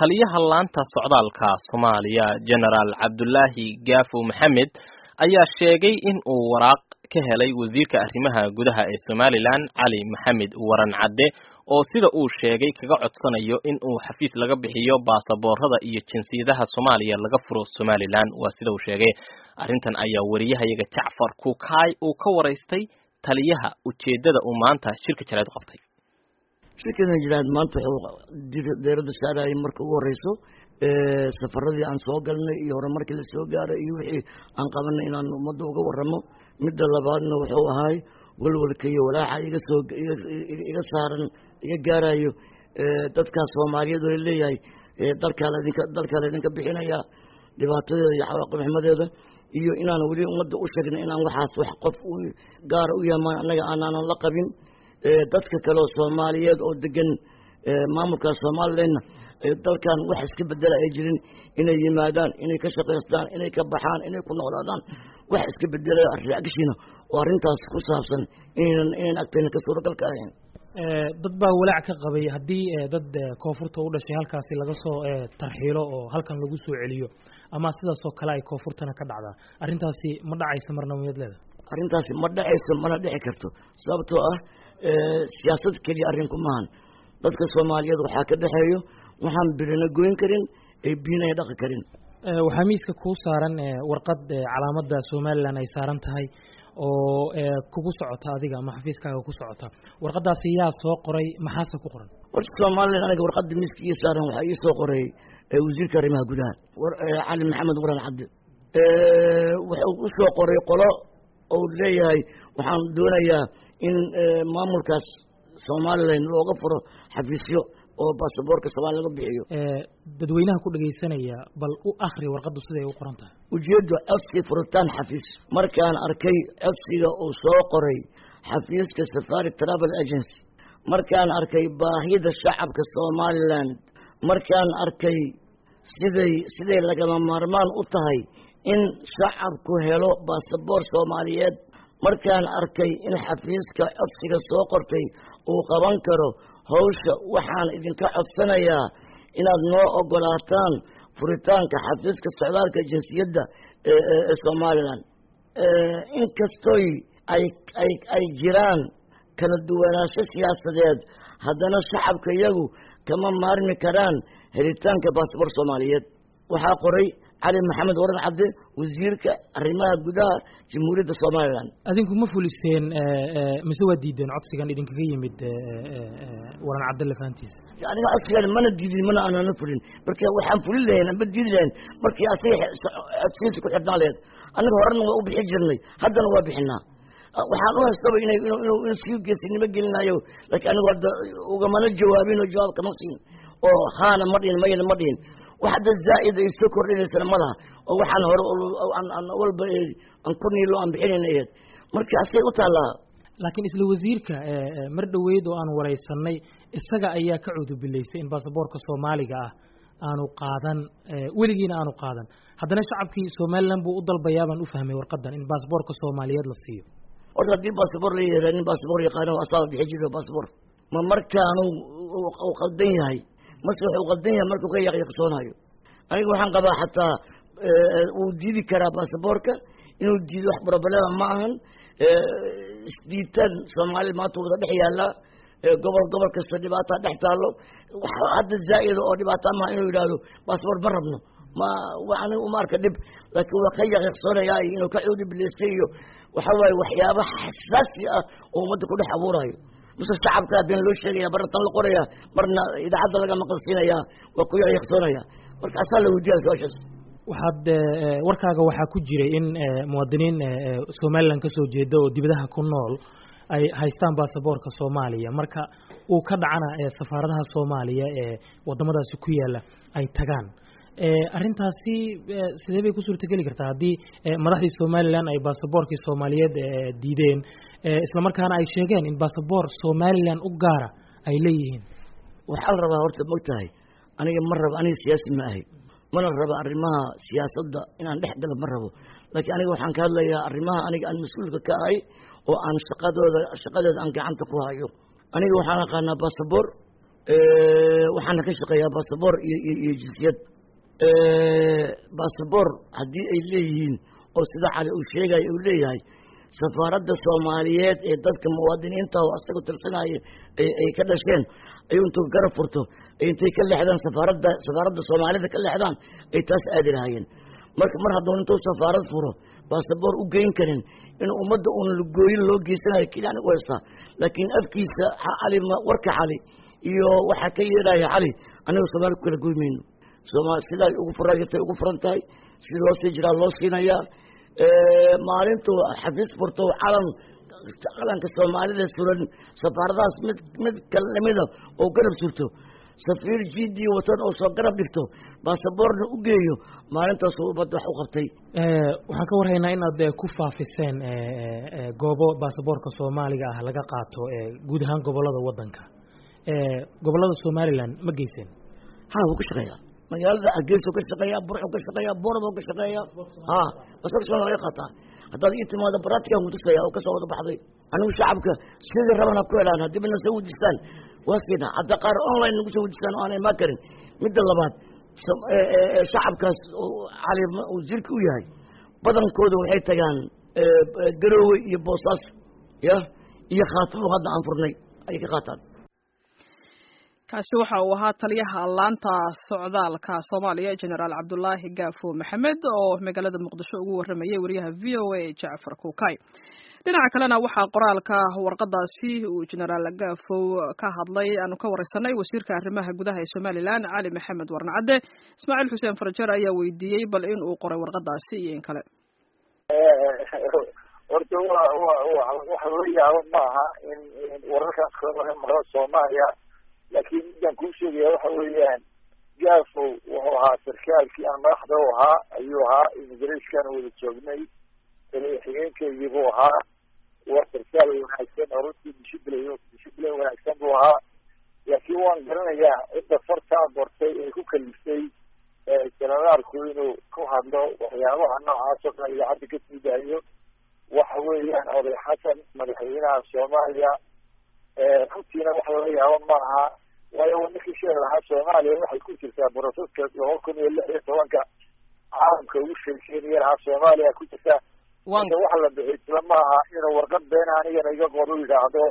taliyaha laanta socdaalka soomaaliya genaraal cabdulaahi gaafo maxamed ayaa sheegay in uu waraaq ka helay wasiirka arrimaha gudaha ee somalilan cali maxamed waran cadde oo sida uu sheegay kaga codsanayo in uu xafiis laga bixiyo baasaboorada iyo jinsiyadaha soomaaliya laga furo somalilan waa sida uu sheegay arrintan ayaa wariyahayaga jacfar kukaay uu ka waraystay taliyaha ujeeddada uu maanta shirka jaleed qabtay shirkana jiraad maanta wuxuu deerada saarayay marka ugu horeyso safaradii aan soo galnay iyo horumarkii la soo gaaray iyo wixii aan qabanay inaan ummadda uga waramo midda labaadna wuxuu ahaay walwalka iyo walaaca iga soo iga saaran iga gaarayo dadkaas soomaaliyeed oo leeyahay dalkaa ladinka dalkaa laydinka bixinaya dhibaatadeeda iyo xawaaqibxumadeeda iyo inaan weli ummadda u sheegna inaan waxaas wax qof gaara u yamaan annaga aanaanan la qabin dadka kale oo soomaaliyeed oo degan maamulka somalilanna dalkan wax iska bedela ay jirin inay yimaadaan inay ka shaqaystaan inay ka baxaan inay ku noolaadaan wax iska bedela reagshiina oo arrintaas ku saabsan inaynan inayn agtayna ka suuragalka ahayn dad baa walaac ka qabay haddii dad koonfurta u dhashay halkaasi laga soo tarxiilo oo halkan lagu soo celiyo ama sidaasoo kale ay koonfurtana ka dhacdaa arrintaasi ma dhacaysa marna miyad leeda arrintaasi ma dhacayso mana dhici karto sababtoo ah siyaasad keliya arrinku maahan dadka soomaaliyeed waxaa ka dhexeeyo waxaan birina goyn karin ee biinaya dhaqi karin waxaa miiska kuu saaran warqad calaamadda somalilan ay saaran tahay oo kugu socota adiga ama xafiiskaaga ku socota warqadaasi yaa soo qoray maxaase ku qoran horta somalilan aniga warqadda miiska ii saaran waxaa ii soo qoray wasiirka arrimaha gudaha cali maxamed waran cabdi wuxuu u soo qoray qolo ou leeyahay waxaan doonayaa in maamulkaas somalilan looga furo xafiisyo oo baasaboorka soomaaliya laga bixiyo dadweynaha ku dhegaysanaya bal u akri warqaddu siday u qoran tahay ujeeddu codsi furitaan xafiis markaan arkay codsiga uu soo qoray xafiiska safari travel agency markaan arkay baahida shacabka somalilan markaan arkay siday siday lagama maarmaan u tahay in shacabku helo baasaboor soomaaliyeed markaan arkay in xafiiska codsiga soo qortay uu qaban karo hawsha waxaan idinka codsanayaa inaad noo ogolaataan furitaanka xafiiska socdaalka jinsiyadda ee somalilan inkastoy ay ay ay jiraan kala duwanaansho siyaasadeed haddana shacabka iyagu kama maarmi karaan helitaanka baasabor soomaaliyeed waxaa qoray cali maxamed waran cadde wasiirka arrimaha gudaha jamhuuriyadda somalilan adinku ma fuliseen mise waa diideen codsigan idinkaga yimid waran cadde lafahantiisa aniga codsigan mana diidin mana aanana fulin marka waxaan fulin lahayn amba diidi lahayn markii asaga codsigiisa ku xirnaan laheyd annaga horena waa u bixi jirnay haddana waa bixinaa waxaan u haystaba inay inuu sii geesinimo gelinayo laakiin anigu hadda ugamana jawaabin oo jawaab kama siin oo haana ma dhihin mayana ma dhihin wax hadda zaa'id ay soo kordhinaysana ma laha oo waxaan hore walba aan ku niilo aan bixinayna aheyd marka asay u taallaa laakiin isla wasiirka mar dhoweyd oo aan waraysanay isaga ayaa ka cudubilaysay in baasaboorka soomaaliga ah aanu qaadan weligiina aanu qaadan haddana shacabkii somalilan buu u dalbayaa baan u fahmay warqadan in baasaboorka soomaaliyeed la siiyo horta haddii baasabor la yihah nin baasabor yaqaano asaaba bixi jiro baasabor ma markaanu u qaldan yahay mase wuxuu qaldan yahay markuu ka yaqyaqsoonayo aniga waxaan qabaa xataa wuu diidi karaa baasaboorka inuu diido wax problema ma ahan isdiitaan soomaalida maanta wada dhex yaallaa gobol gobol kasta dhibaataa dhex taallo hadda zaa'ida oo dhibaataa maha inuu yidhaahdo baasabor ma rabno ma aniga uma arka dhib laakiin waa ka yaqyaqsoonayaa iyo inuu ka cuudi bilaystay iyo waxa waaye waxyaaba xasaasi ah oo ummadda ku dhex abuurayo mase shacabkaa been loo sheegaya marna tan la qoraya marna idaacadda laga maqalsiinaya waa ku yaqyaqsoonaya marka asaa la weydiya su-aashaas waxaad warkaaga waxaa ku jiray in muwaadiniin somalilan ka soo jeeda oo dibadaha ku nool ay haystaan baasaboorka soomaaliya marka uu ka dhacana safaaradaha soomaaliya ee wadamadaasi ku yaala ay tagaan arrintaasi sidee bay ku suurtageli kartaa haddii madaxdii somalilan ay baasaboorkii soomaaliyeed diideen islamarkaana ay sheegeen in baasaboor somalilan u gaara ay leeyihiin waxaa la rabaa horta mog tahay aniga ma rabo aniga siyaasi ma ahay mana rabo arrimaha siyaasadda inaan dhex galo ma rabo laakiin aniga waxaan ka hadlayaa arrimaha aniga aan mas-uulka ka ahay oo aan shaqadooda shaqadeeda aan gacanta ku hayo aniga waxaan aqaanaa basaboor waxaana ka shaqeeyaa basaboor iyo iyo jinsiyad basaboor haddii ay leeyihiin oo sida cali uu sheegaya uu leeyahay safaaradda soomaaliyeed ee dadka muwaadiniinta oo asaga tirsanaya ay ka dhasheen ayuu intuu garab furto intay ka leexdaan safaaradda safaaradda soomaalida ka leexdaan ay taas aadi lahaayeen marka mar hadduu intuu safaarad furo basaboor u geyn karin in ummadda uun lagooyin loo geysanayo keliyan u haystaa laakiin afkiisa cali warka cali iyo waxaa ka yeedhaya cali aniga soomaali ku kala goy mayno sooma sidaa ugu furayatay ugu furan tahay sida loo sii jiraa loo siinayaa maalintuu xafiis furto calan calanka soomaalida suran safaaradahaas mid mid kal lamida oo garab surto safiir jidii watan oo soo garab dhigto baasaboorna u geeyo maalintaas ummadda wax u qabtay waxaan ka warhaynaa inaad ku faafiseen goobo baasaboorka soomaaliga ah laga qaato guud ahaan gobolada wadanka gobolada somalilan ma geyseen ha wuu ka shaqeeyaa magaalada hargeysa ka shaqeeya burxu ka shaqeeya boorab ka shaqeeya ha basaborka somalia laga qaataa haddaad ii timaado baratikan kutusaya oo kasoo wada baxday anigu shacabka sidii rabana ku helaan haddii bana soo wejistaan waaskeena hadda qaar online nagu soo wejistaan oo aanay imaan karin midda labaad shacabkaas cali wasiirka u yahay badankooda waxay tagaan garoowe iyo boosaaso ya iyo khaatimo hadda aan furnay ayay ka qaataan kaasi waxa uu ahaa taliyaha laanta socdaalka soomaaliya generaal cabdulaahi gaafo maxamed oo magaalada muqdisho ugu waramayay wariyaha v o a jacfar kuukay dhinaca kalena waxaa qoraalka warqadaasi uu generaal gaafow ka hadlay aanu ka wareysanay wasiirka arrimaha gudaha ee somalilan cali maxamed warnacadde ismaaciil xuseen farjer ayaa weydiiyey bal in uu qoray warqadaasi iyo in kale horta wa wa waxa laga yaabo maaha in wararkaas kala laga maro soomaaliya laakiin midaan kuu sheegaya waxa weeyaan gaafow wuxuu ahaa sarkaalkii aan madaxda u ahaa ayuu ahaa immigrashkan wada joognay xigeenkeygii buu ahaa waa sarkaal wanaagsan oo runtii dishiblay dishiblay wanaagsan buu ahaa laakiin waan garanayaa cidda fartaa bortay ee ku kaliftay jenaraalku inuu ku hadlo waxyaabaha noocaas oo kale idaacadda ka sii daayo waxa weeyaan oday xasan madaxweynaha soomaaliya runtiina wax laga yaabo maaha waayo ninkii sheeg lahaa soomaaliya waxay ku jirtaa broseska laba kun iyo lix iyo tobanka caalamka ugu sheekeynaya lahaa soomaaliya ku jirta marka wax la bixi isla maaha inuu warqad beena anigana iga qor u yidhaahdo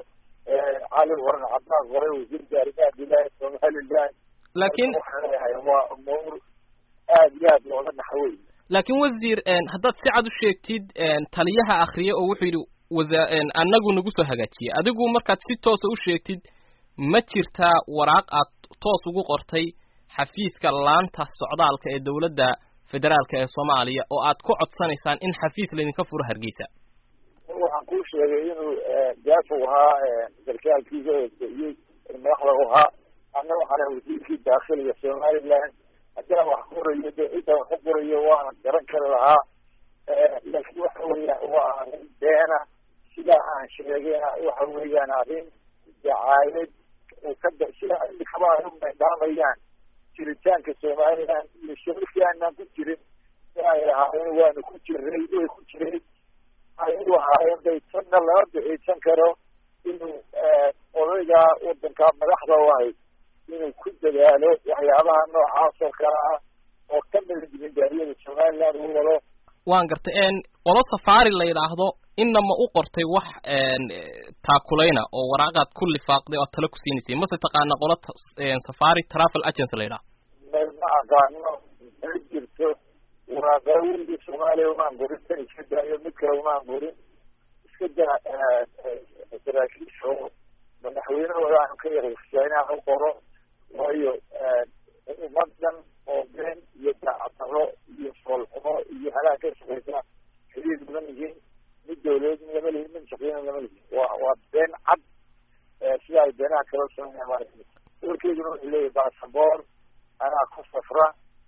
cali waran caddaan qoray wasiirka arrimaha gudaha somaliland laakiin waxaan leeyahay waa umuur aad iyo aad looga naxwey laakiin wasiir haddaad si cad u sheegtid taliyaha akriye oo wuxuu yidhi wasa anagu nagu soo hagaajiyey adigu markaad si toosa u sheegtid ma jirtaa waraaq aad toos ugu qortay xafiiska laanta socdaalka ee dowladda federaalka ee soomaaliya oo aad ku codsanaysaan in xafiis laydinka furo hargeysa waxaan kuu sheegay inuu gaafow ahaa sarkaalkiisa oodiyey madaxda u ahaa anna waxaan ahay wasiirkii daakhiliga somaliland haddaan wax qorayo de cidaan wax u qorayo waana garan kari lahaa laakiin waxa weeyaan waa arrin beena sidaa aan sheegayna waxa weeyaan arrin dacaayad uu ka sida imikaba ay u maydhaamayaan jiritaanka somaliland iyo shirarkii aanaan ku jirin inay ahaayeen waanu ku jiray way ku jiray ayadu ahaayeen bay tanna lama bixiisan karo inuu odayga wadankaa madaxda u ahay inuu ku dadaalo waxyaabaha noocaas oo kale ah oo ka mida dibindaariyada somaliland uu wado waan gartay qolo safaari la yidhaahdo inama u qortay wax taakulayna oo waraaqaad ku lifaaqday oo tale ku siinaysay mase taqaana qolo safari travel agency la yidhaho ma aqaano ma jirto waraaqaa weligii soomaaliya umaan burin tan iska daayo mid kale umaan burin iska daa saraakiisha oo madaxweynahooda aanu ka yaqiiqsaa inaan u qoro waayo ummadan oo been iyo daacadaro iyo foolxumo iyo halaag ka shaqeysa xiriir lama lihin mid dawladeed lama lihin mid shaqeyna lama lihin waa waa been cad sida ay beenaha kala sameeyaan maaragtay warkeyduna wuxuu leeyahay basaboor anaa ku safra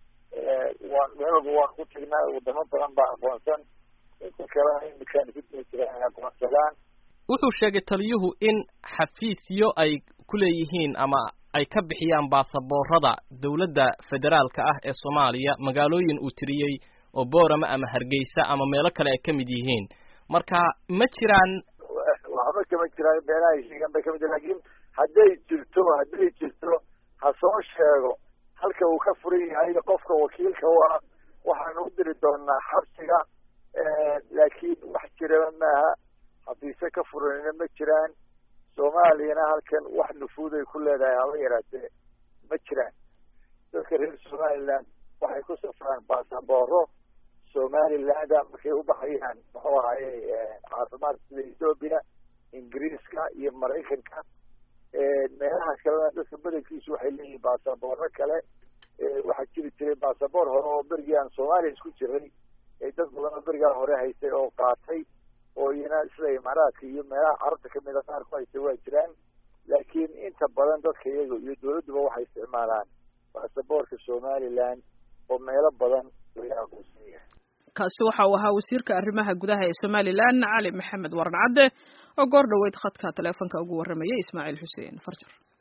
waan meel walba waan ku tagnaa wadamo badan baa aqoonsan inta kalena imikaan ku diri jiraan ay aqoonsadaan wuxuu sheegay taliyuhu in xafiisyo ay ku leeyihiin ama ay ka bixiyaan baasaboorada dowladda federaalka ah ee soomaaliya magaalooyin uu tiriyey oo boorama ama hargeysa ama meelo kale ay ka mid yihiin marka ma jiraan waxba kama jiraan beenaha sheegan bay kamid lakin hadday jirto hadday jirto ha soo sheego halka uu ka furan yahay qofka wakiilka u ah waxaanu u diri doonaa xabsiga laakiin wax jiraba maaha xafiise ka furanina ma jiraan soomaaliyana halkan wax nufuud ay ku leedahay haba yaraatee ma jiraan dadka reer somaliland waxay ku safraan basabooro somalilanda markay u baxayaan muxuu ahaye caafimaad sida ethoobia ingiriiska iyo maraykanka meelaha kalena dadka badankiisu waxay leeyihiin basaboorro kale waxaa jiri jiray basaboor hore oo berigii aan soomaaliya isku jiray dad badan oo berigaa hore haystay oo qaatay oo iyana sida imaaraadka iyo meelaha carabta kamida qaar ku haystay waa jiraan laakiin inta badan dadka iyaga iyo dawladduba waxay isticmaalaan basaboorka somaliland oo meelo badan laga aqoonsan yahay kaasi waxa uu ahaa wasiirka arrimaha gudaha ee somalilan cali maxamed waran cadde oo goor dhoweyd khadka taleefonka ugu warramayay ismaaciil xuseen farjar